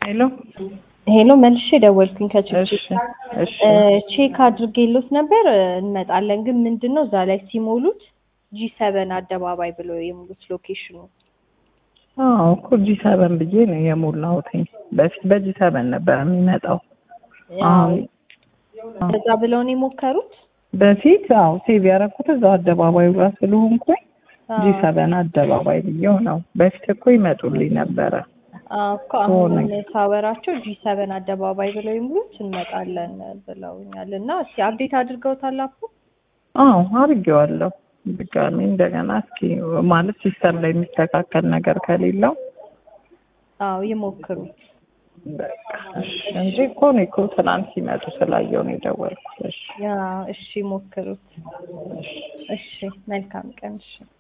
ሄሎ ሄሎ መልሼ ደወልኩኝ ከችግር እሺ እሺ ቼክ አድርጌሎት ነበር እንመጣለን ግን ምንድን ነው እዛ ላይ ሲሞሉት ጂ ሰበን አደባባይ ብሎ የሙሉት ሎኬሽኑ አዎ እኮ ጂ ሰበን ብዬ ነው የሞላሁትኝ በፊት በጂ ሰበን ነበር የሚመጣው አሁን እዛ ብለው ነው የሞከሩት በፊት አዎ ሴቭ ያደረኩት እዛው አደባባዩ ጋር ስለሆንኩኝ ጂ ሰበን አደባባይ ብዬው ነው በፊት እኮ ይመጡልኝ ነበረ እኮ አሁን ሳወራቸው ጂ ሰበን አደባባይ ብለው ይሙሉት እንመጣለን ብለውኛል እና እስኪ አፕዴት አድርገውታል አፑ አዎ አድርጌዋለሁ ድጋሚ እንደገና እስኪ ማለት ሲስተም ላይ የሚስተካከል ነገር ከሌለው አዎ ይሞክሩት በቃ እሺ እንጂ እኮ እኔ እኮ ትናንት ሲመጡ ስላየው ነው የደወልኩት እሺ ያ እሺ ሞክሩት እሺ መልካም ቀን እሺ